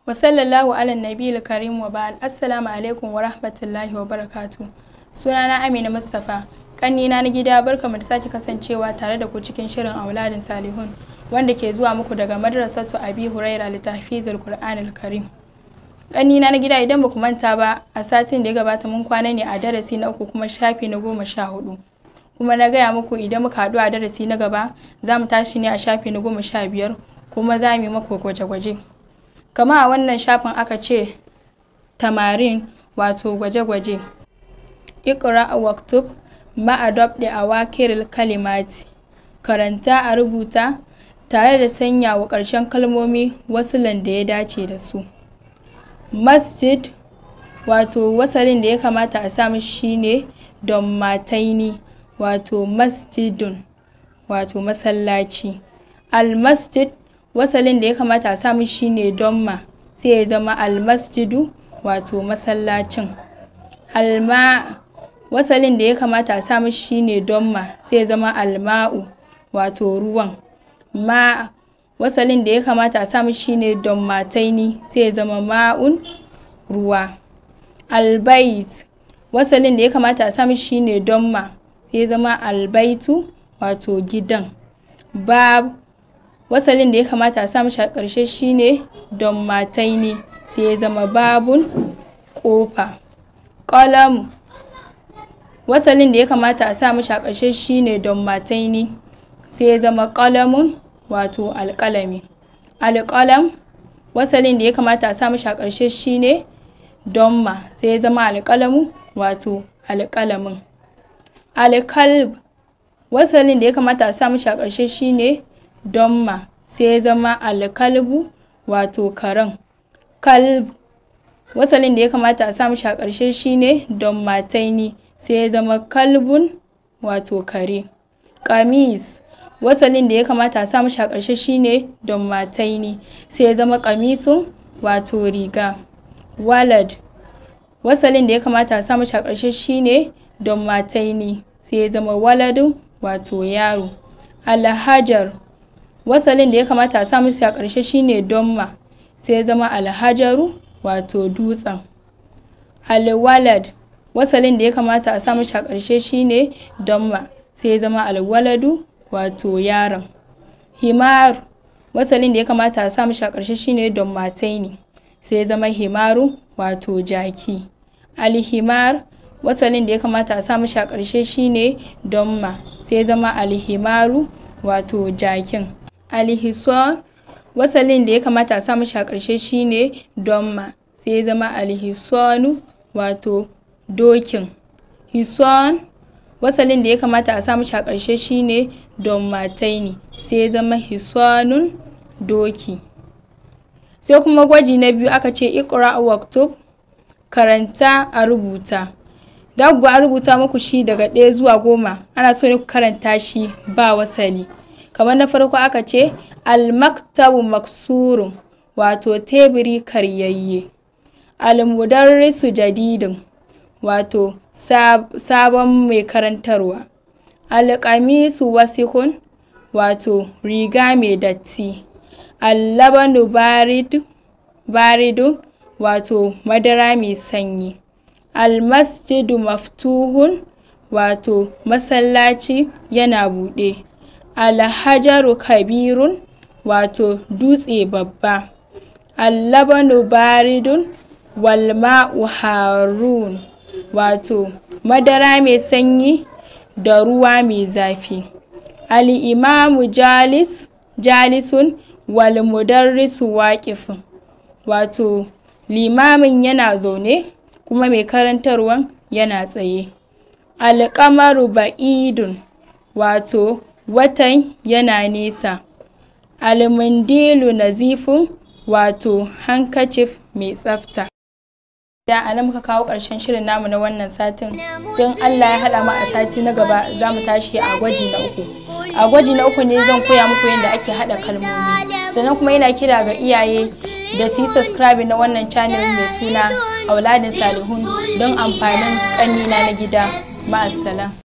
wa sallallahu ala nabiyil karim wa ba'al assalamu alaikum wa rahmatullahi wa barakatu sunana amina mustapha kannina na gida barkamu da sake kasancewa tare da ku cikin shirin auladin salihun wanda ke zuwa muku daga madrasatu abi huraira litahfizul qur'anil karim kannina na gida idan baku manta ba a satin da ya gabata mun kwana ne a darasi na uku kuma shafi na goma sha hudu kuma na gaya muku idan muka haɗu a darasi na gaba za mu tashi ne a shafi na goma sha biyar kuma za mu yi maku gwaje-gwaje kama a wannan shafin aka ce tamarin wato gwaje-gwaje ikra waktub ma'adob da awakiril kalimati karanta a rubuta tare da sanya wa ƙarshen kalmomi wasulan da ya dace da su masjid wato wasalin da ya kamata a samu shine don mataini wato masjidun wato masallaci almasjid wasalin da ya kamata a samu shine donma sai ya zama almasjidu wato masallacin alma wasalin da ya kamata a samu shine donma sai ya zama alma'u wato ruwan ma wasalin da ya kamata a samu shine don mataini sai ya zama ma'un ruwa albait wasalin da ya kamata a samu shine donma sai ya zama albaitu wato gidan bab wasalin da ya kamata a samu shi a ƙarshe shine don mataini sai ya zama babun ƙofa ƙalam wasalin da ya kamata a samu shi a ƙarshe shine don mataini sai ya zama ƙalamun wato alƙalami alƙalam wasalin da ya kamata a samu shi a ƙarshe shine don ma sai ya zama alƙalamu wato alƙalamin alkalb wasalin da ya kamata a samu shi a ƙarshe shine don ma sai ya zama alkalbu wato karen kalb wasalin da ya kamata a samu shi a ƙarshe shine don mataini sai ya zama kalbun wato kare kamis wasalin da ya kamata a samu shi a ƙarshe shine don mataini sai ya zama kamisun wato riga walad wasalin da ya kamata a samu shi a ƙarshe shine don mataini sai ya zama waladun wato yaro alhajar wasalin da ya kamata a samu shi a ƙarshe shine donma sai ya zama alhajaru wato dutsen alwalad wasalin da ya kamata a samu shi a ƙarshe shine donma sai ya zama alwaladu wato yaron himar wasalin da ya kamata a samu shi a ƙarshe shine don mataini sai ya zama himaru wato jaki alhimar wasalin da ya kamata a samu shi a ƙarshe shine donma sai ya zama alhimaru wato jakin alhison wasalin da ya kamata a samu shi a ƙarshe shine donma sai ya zama alhisonu wato dokin hison wasalin da ya kamata a samu shi a ƙarshe shine don mataini sai ya zama hisonun doki sai kuma gwaji na biyu aka ce ikra waktub karanta a rubuta dagwa a rubuta muku shi daga ɗaya zuwa goma ana so ne ku karanta shi ba wasali kamar na farko aka ce almaktabu maksurun wato teburi karyayye almudarrisu jadidin wato sabon mai karantarwa alƙamisu wasikun wato riga mai datti allabanu baridu wato madara mai sanyi almasjidu maftuhun wato masallaci yana buɗe alhajaru kabirun wato dutse babba allabanu baridun walma'u harun wato madara mai sanyi da ruwa mai zafi al'imamu jalis jalisun wal mudarrisu waƙifin wato limamin yana zaune kuma mai karantarwan yana tsaye alƙamaru ba'idun wato watan yana nesa almundilu nazifun wato hankacif mai tsafta da a nan muka kawo ƙarshen shirin namu na wannan satin don allah ya haɗa mu a sati na gaba za mu tashi a gwaji na uku a gwaji na uku ne zan koya muku yadda ake haɗa kalmomi sannan kuma yana kira ga iyaye da su yi subscribe na wannan channel mai suna auladin salihun don amfanin ƙannina na gida ma'assalam